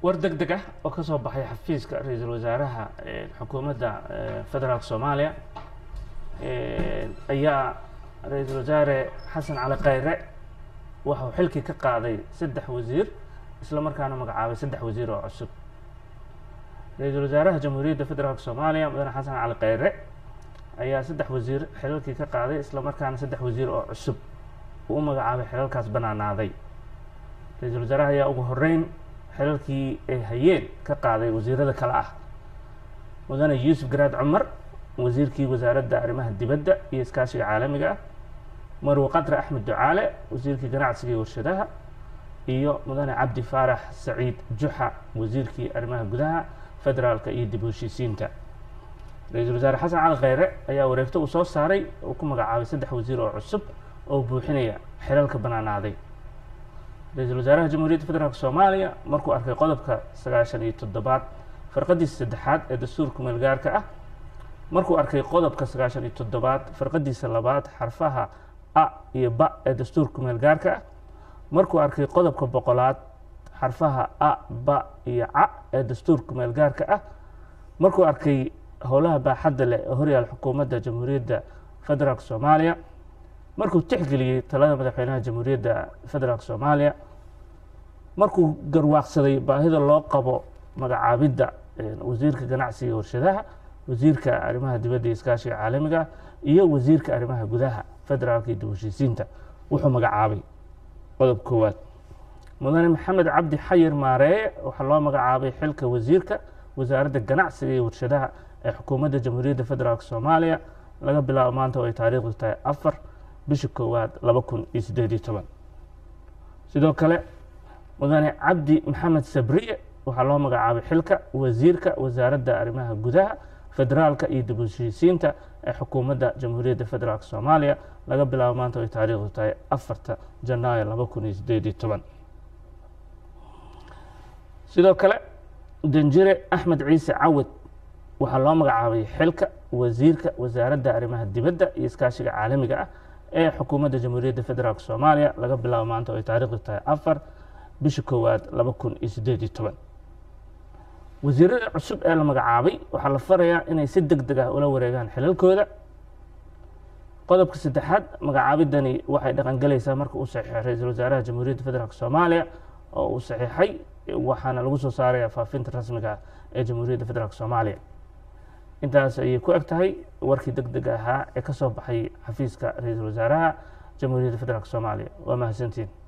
war deg deg ah oo ka soo baxay xafiiska ra-iisul wasaaraha xukuumadda federaalka soomaaliya ayaa ra-iisul wasaare xasan cali khayre waxau xilkii ka qaaday saddex wasiir isla markaana magacaabay saddex wasiir oo cusub ra-iisul wasaaraha jamhuuriyadda federaalka soomaaliya mudane xasan cali khayre ayaa saddex wasiir xilalkii ka qaaday isla markaana saddex wasiir oo cusub uu u magacaabay xilalkaas banaanaaday ra-iisul wasaaraha ayaa ugu horeyn xilalkii ay hayeen ka qaaday wasiirada kale ah mudane yuusuf garaad cumar wasiirkii wasaaradda arrimaha dibadda iyo iskaashiga caalamiga ah marwe qadre axmed ducaale wasiirkii ganacsiga iyo warshadaha iyo mudane cabdi faarax saciid juxa wasiirkii arrimaha gudaha federaalka iyo dib u heshiisiinta ra-iisul wasaare xasan cali khayre ayaa wareegto uu soo saaray uu ku magacaabay saddex wasiir oo cusub oo buuxinaya xilalka banaanaaday ra-iisul wasaaraha jamhuuriyadda federaalk soomaaliya markuu arkay qodobka sagaashan iyo toddobaad farqadiisa saddexaad ee dastuurka meelgaarka ah markuu arkay qodobka sagaashan iyo toddobaad farqadiisa labaad xarfaha a iyo ba ee dastuurka meelgaarka ah markuu arkay qodobka boqolaad xarfaha a ba iyo ca ee dastuurka meelgaarka ah markuu arkay howlaha baaxadda leh ee horyaal xukuumadda jamhuuriyadda federaalk soomaaliya markuu tixgeliyey talada madaxweynaha jamhuuriyadda federaalk soomaaliya markuu garwaaqsaday baahida loo qabo magacaabidda wasiirka ganacsiga warshadaha wasiirka arrimaha dibadda iyo iskaashiga caalamiga iyo wasiirka arrimaha gudaha federaalka iyo dib heshiisiinta wuxuu magacaabay qodob koowaad mudane maxamed cabdi xayir maareeye waxaa loo magacaabay xilka wasiirka wasaaradda ganacsiga iyo warshadaha ee xukuumadda jamhuuriyadda federaalk soomaaliya laga bilaabo maanta oo ay taariikhdu tahay afar bisha koowaad laba kun iyo siddeed iyo toban sidoo kale mudane cabdi maxamed sabriye waxaa loo magacaabay xilka wasiirka wasaaradda arrimaha gudaha federaalka iyo dib u heshiisiinta ee xukuumadda jamhuuriyadda federaalk soomaaliya laga bilaabo maanta oo ay taariikhdu tahay afarta janaayo laba kun iyo siddeed iyo toban sidoo kale danjire axmed ciise cawad waxaa loo magacaabay xilka wasiirka wasaaradda arrimaha dibadda iyo iskaashiga caalamiga ah ee xukuumadda jamhuuriyadda federaalk soomaaliya laga bilaabo maanta oo ay taariikhdu tahay afar bisha koowaad laba kun iyo siddeed iyo toban wasiirada cusub ee la magacaabay waxaa la farayaa inay si deg deg ah ula wareegaan xilalkooda qodobka saddexaad magacaabidani waxay dhaqangelaysaa marka uu saxiixo ra-iisul wasaaraha jamhuuriyadda federaalk soomaaliya oo uu saxiixay waxaana lagu soo saaraya faafinta rasmiga ah ee jamhuuriyadda federaalk soomaaliya intaas ayay ku eg tahay warkii deg deg ahaa ee ka soo baxay xafiiska ra-iisul wasaaraha jamhuuriyadda federaalk soomaaliya waa mahadsantiin